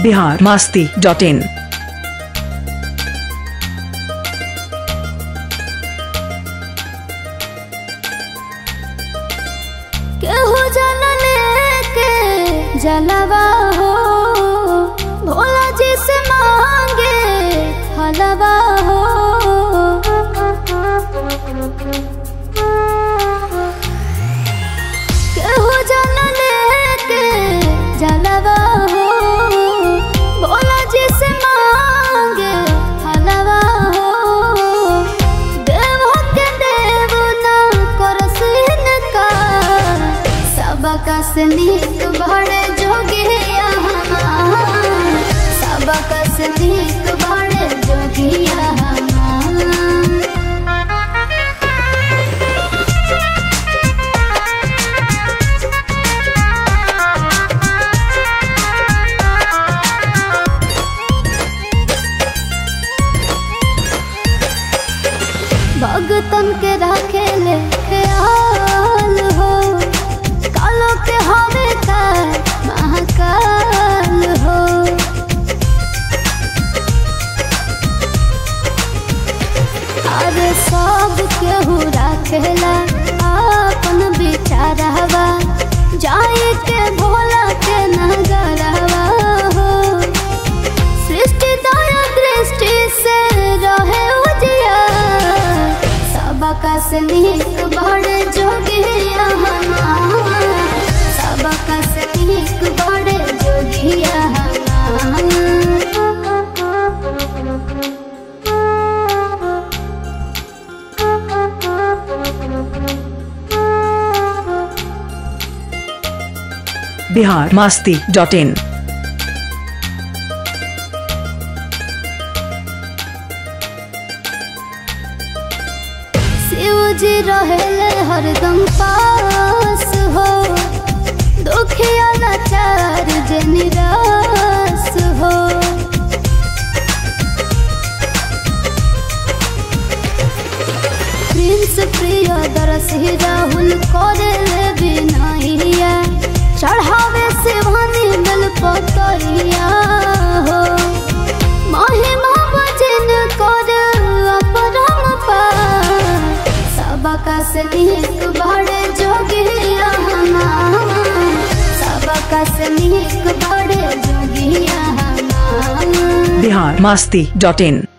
Bihar Masti dot इन केहू जल लेके जलवा हो भोला जी से मांगे हलवा हो केहू जल लेके जलवा हो भोला जी से मांगे हलवा हो देव के देव ना करसिन का सबका से नीक बड़े जोगिया सबका से नीक बड़े जोगिया भगतन के रखे ले ख्याल हो कालो के हवे का महाकाल हो अरे सब केहू रखेला अपन विचारवा जाए के भोला के नगरवा हो सृष्टि दया दृष्टि से रहे उजिया सबका से नीक बड़े जोगिया सबका से नीक बड़े जोगिया बिहार मास्ती डॉट इन शिव जी रहेले हरदम पास हो दुखिया लाचार जे निराश हो प्रिंस प्रिय दरसी राहुल करे ले बिनाइया चढ़ावे शिवानी बेल पतरिया हो महिमा भजन कर अपरम पार सबका से नीक बड़े जोगिया सबका से नीक बड़े जोगिया बिहार मास्ती डॉट इन